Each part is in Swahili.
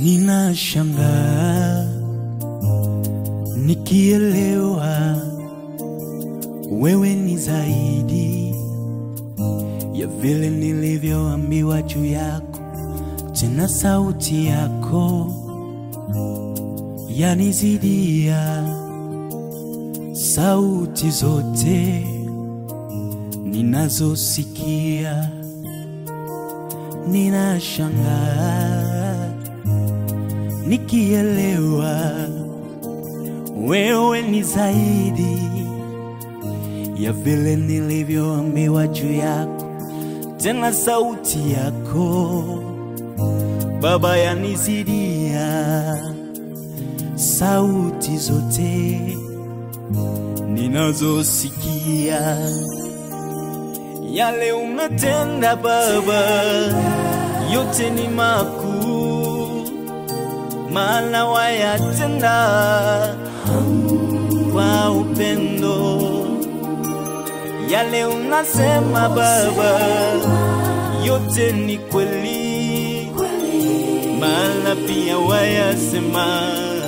Ninashangaa nikielewa wewe ni zaidi ya vile nilivyoambiwa juu yako, tena sauti yako yanizidia sauti zote ninazosikia. Ninashangaa nikielewa wewe ni zaidi ya vile nilivyoambiwa juu yako, tena sauti yako Baba yanizidia sauti zote ninazosikia. Yale umetenda Baba, yote ni makuu, maana wayatenda kwa upendo. Yale unasema Baba, yote ni kweli, maana pia wayasema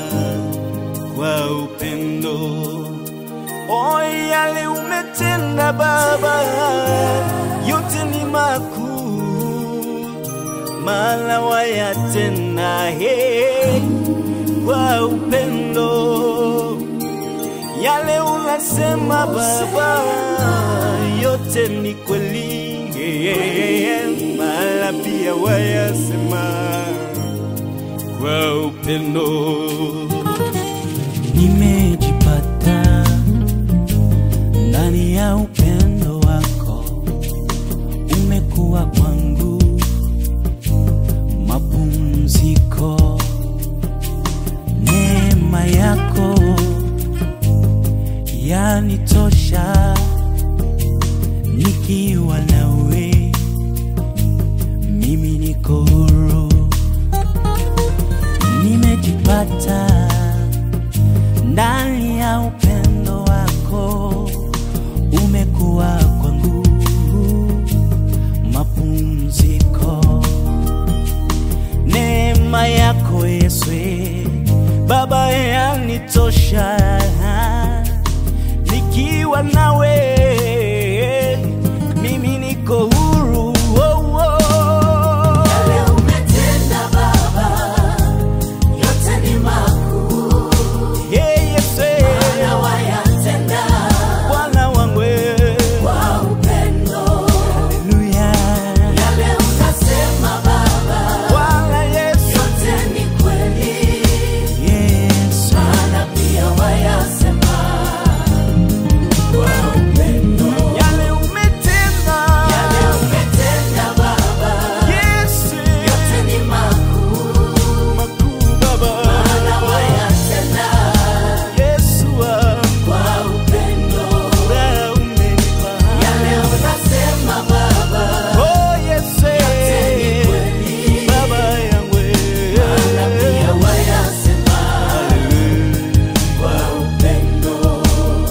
kwa upendo. O, yale umetenda Baba, yote ni makuu, maana wayatenda he kwa upendo. Yale unasema Baba, yote ni kweli, maana pia wayasema kwa upendo. Nimejipata ndani ya upendo wako, umekuwa kwangu mapumziko. Neema yako yanitosha, nikiwa nawe mimi niko huru. Nimejipata ndani ya upendo wako, umekuwa kwangu mapumziko. Neema yako Yesu Baba yanitosha, nikiwa nawe mimi niko huru. Oh, oh. Yale umetenda Baba, yote ni makuu, Hey, Yesu na wayatenda Bwana wangu kwa upendo. Haleluya Yale unasema Baba, Bwana Yesu yote ni kweli, Yesu na pia wayasema kwa upendo. yale umetenda Yale umetenda Baba, Yesu yote ni makuu, makuu Baba na wayatenda Yesu wangu kwa upendo. furaha umenipa Yale unasema Baba, Oh Yesu ni kweli, Baba yangu na pia wayasema kwa upendo.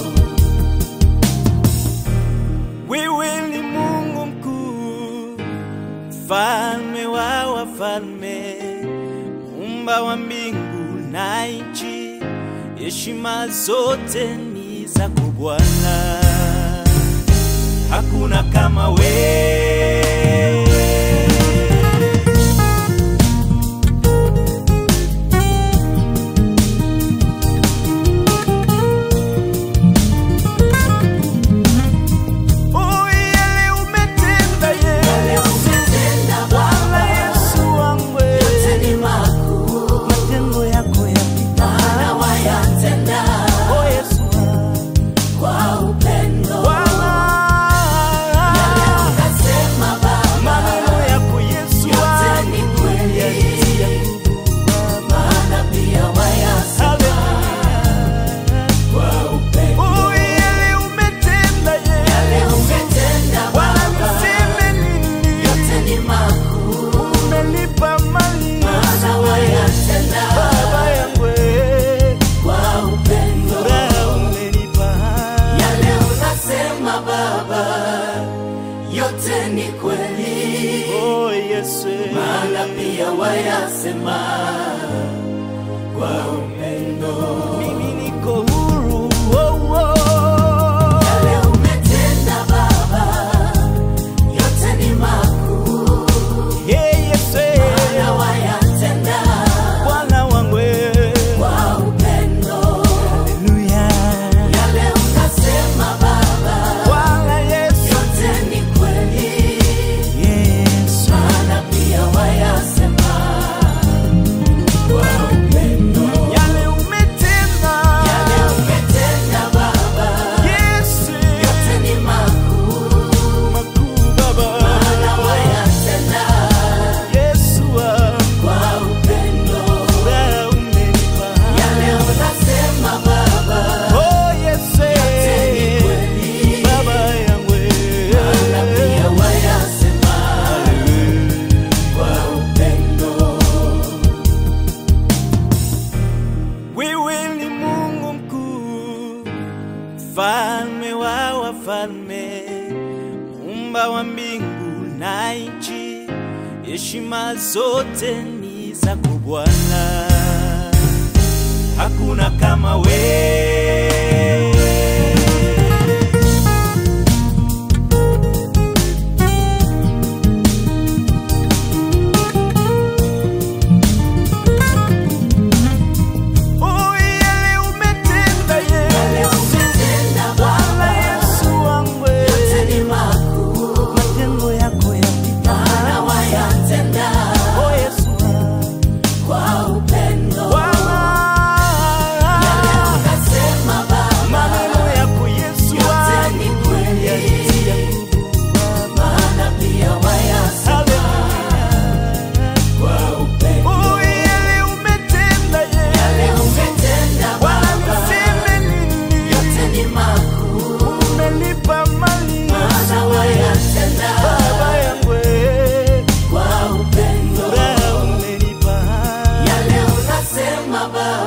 Wewe ni Mungu mkuu, mfalme wa wafalme, muumba wa mbingu na nchi, heshima zote ni zako Bwana, hakuna kama wewe. Oh, yale umetenda Yale Yesu, umetenda Bwana Baba, Yesu wangu, yote ni makuu, matendo yako yapita. na wayatenda Oh, Yesu wangu, kwa upendo. Bwana, Yale unasema Baba, maneno yako Yesu yote wangu, ni kweli, yanitia nguvu Baba. na pia wayasema Haleluya. kwa upendo. Oh, yale umetenda Yale Yesu, umetenda Bwana Baba, niseme nini? yote ni makuu, Umenipa mali na wayatenda Baba yangu, kwa upendo. furaha umenipa. Yale unasema Baba, yote ni kweli, Oh, Yesu, maana pia wayasema kwa upendo. mimi niko huru oh, oh. Yale umetenda Baba, yote ni makuu, Yeah, Yesu, eh, na wayatenda Bwana wangu eh. kwa upendo. Haleluya. Yale unasema Baba, Bwana Yesu, yote ni kweli, Yesu. maana pia wayasema kwa upendo. Yale umetenda. Yale umetenda Baba, Yesu, yote ni makuu, makuu Baba. maana wayatenda Yesu wangu, kwa upendo. furaha umenipa. Yale unasema Baba, Oh, Yesu, yote ni kweli, Baba yangu eh. maana pia wayasema kwa upendo. Wewe ni Mungu mkuu, mfalme wa wafalme, muumba wa mbingu na nchi, heshima zote ni zako Bwana, hakuna kama wewe. Oh, yale umetenda Yale Yesu, umetenda Bwana Baba, Yesu wangu, yote ni makuu, matendo yako yapita. maana wayatenda Oh, Yesu wangu, kwa upendo. Bwana, Yale unasema Baba, maneno yako Yesu yote wangu, ni kweli, yanitia nguvu Baba. maana pia wayasema Haleluya. kwa upendo. Oh, yale umetenda Yale Yesu, umetenda Bwana Baba, niseme nini? yote ni makuu, Umenipa mali maana wayatenda Baba yangu eh. kwa upendo. Furaha umenipa. Yale unasema Baba,